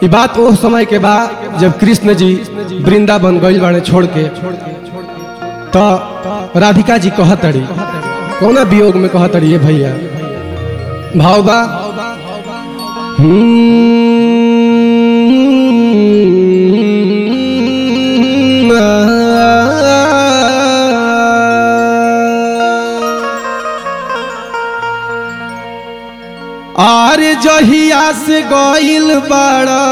ये बात वो समय के बाद जब कृष्ण जी वृंदावन गइल बाड़े छोड़ के तो राधिका जी कहतड़ी कौना वियोग में कहतड़ी ये भैया भाव बा आर जहिया से गइल बाड़ा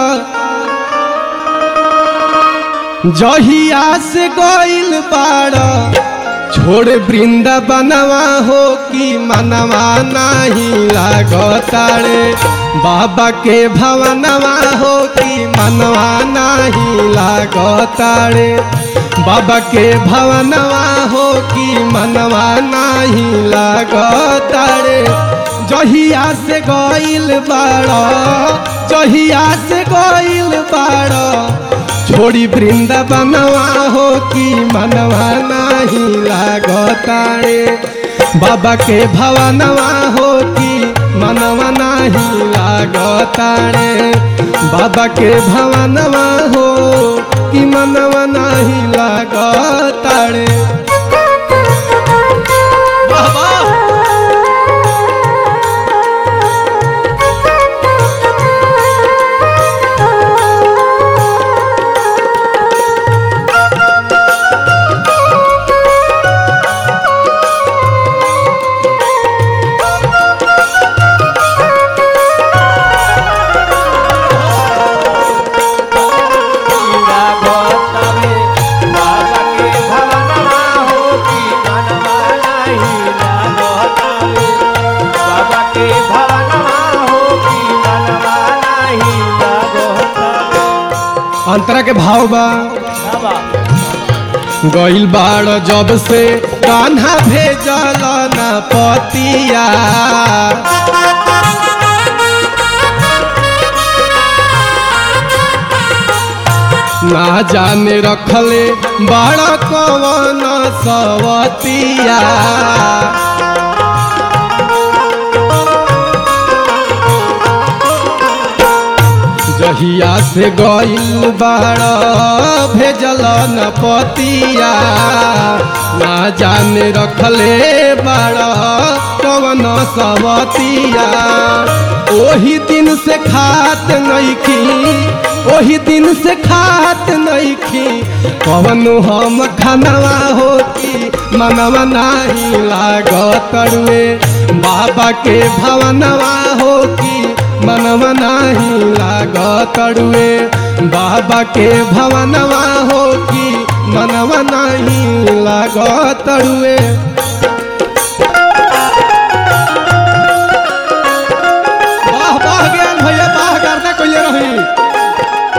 जहिया से गइल बाड़ा छोड़ वृंदावनवा हो कि मनवा नहीं लागताड़े बाबा के भवनवा हो कि मनवा नहीं लागताड़े बाबा के भवनवा हो कि मनवा नहीं लागताड़े जहिया से गइल बाड़ा जहिया से गइल बाड़ा छोड़ी वृंदावनवा हो कि मनवा नहीं लागतारे बाबा के भवनवा हो कि मनवा नहीं लागतारे बाबा के भवनवा हो कि मनवा नहीं लागतारे बाबा अंतरा के भाव बा गइल बाड़ जब से कान्हा भेजल न पतिया ना जाने रखले बड़ा कवन सवतिया जहिया से गइल बाड़ा भेजल न पतिया ना जाने रखले बाड़ा कवन सवतिया ओही दिन से खात नइखी ओही दिन से खात नइखी कवन हम खानवा होती मनवा नाही लागत रुए बाबा के भवनवा होती मनवा नाही लागतड़ुए बाबा के भवनवा हो कि मनवा नाही लागतड़ुए वाह वाह ज्ञान भैया वाह करना कोई रही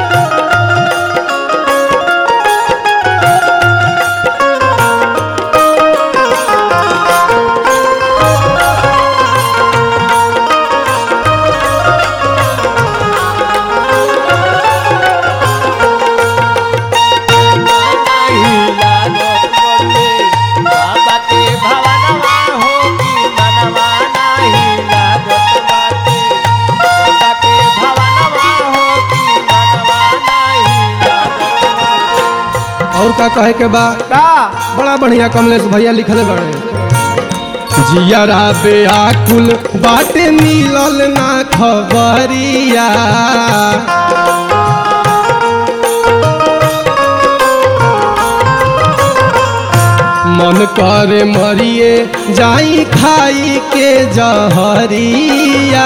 और का कहे के बा बड़ा बढ़िया कमलेश भैया लिखले बड़े जियरा बेआकुल बाटे मिलल ना खबरिया मन करे मरिए जाई खाई के जहरिया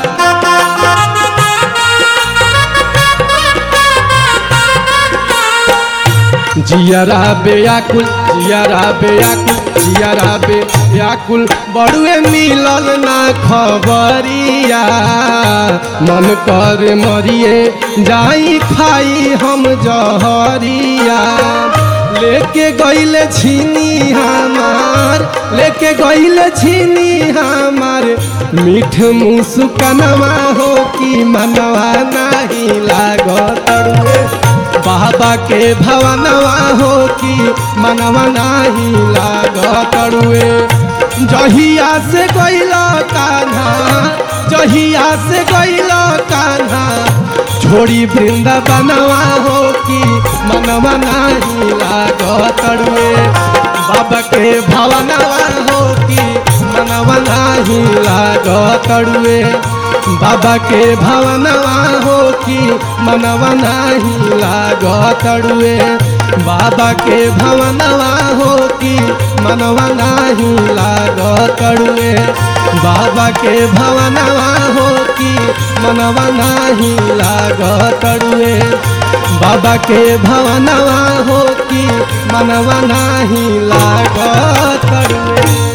जियरा बेयाकुल जियरा बेयाकुल जियरा बेयाकुल बड़ुए मिलल ना खबरिया मन कर मरिए जाई खाई हम जहरिया लेके गइले छीनी हमार लेके गइले छीनी हमार मीठ मुस्कनवा हो कि मनवा नहीं लागत रुए बाबा के भवनवा हो कि मनवा नहीं लागत रुए जहिया से गइल कान्हा जहिया से गइल कान्हा छोड़ी वृंदावनवा हो कि मनवा नाही लागतड़ुए बाबा के भवनवा हो कि मनवा नाही लागतड़ुए बाबा के भवनवा हो कि मनवा नाही लागतड़ुए बाबा के भवनवा हो कि मनवा नाही लागतड़ुए बाबा के भवनवा हो कि मनवा नाही लागतड़ुए बाबा के भवनवा हो कि मनवा नाही लागतड़ुए